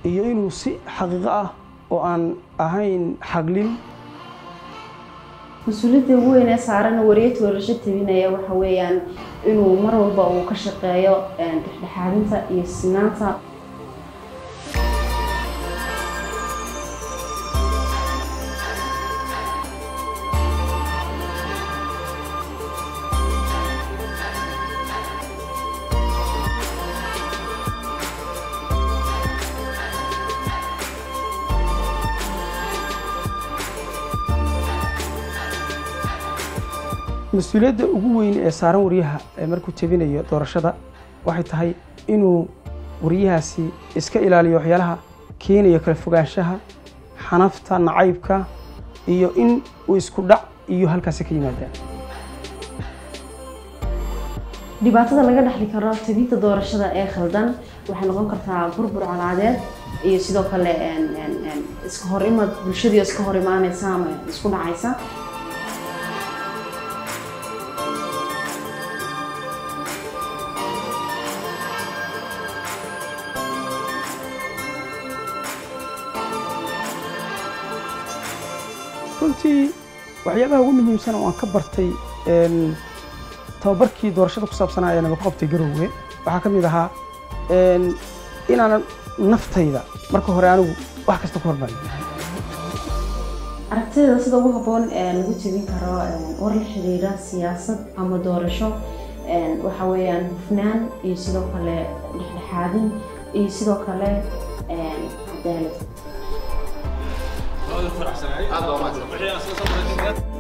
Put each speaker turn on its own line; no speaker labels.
iyo inuu si xaqiiqo ah oo aan ahayn xaglin
mas-uuliyadda ugu weyn ee saaran wariye toorasho tabinaya waxa weeyaan inuu mar walba uu ka shaqeeyo dhexdhexaadinta iyo sinaanta
mas-uuliyadda ugu weyn ee saaran wariyaha ee markuu tebinayo doorashada waxay tahay inuu wariyahaasi iska ilaaliyo waxyaalaha keenaya kala fogaanshaha xanafta nacaybka iyo in uu isku dhac iyo halkaasi ka yimaadaan
dhibaatada laga dhexli karo tabinta doorashada ee khaldan waxay noqon kartaa burbur colaadeed iyo sidoo kale iska hor imad bulshadii iska hor imaanaysa ama isku dhacaysa
runtii waxyaabaha ugu muhiimsan oo aan ka bartay tababarkii doorashada ku saabsanaa ayaan ku qabtay garowge waxaa ka mid ahaa inaanan naftayda marka hore anigu wax kasta ku hormarin
aragtida sida ugu habboon ee lagu tebin karo war la xiriira siyaasad ama doorasho waxa weeyaan hufnaan iyo sidoo kale dhexdhexaadin iyo sidoo kale cadaalad
aad baa umahadsan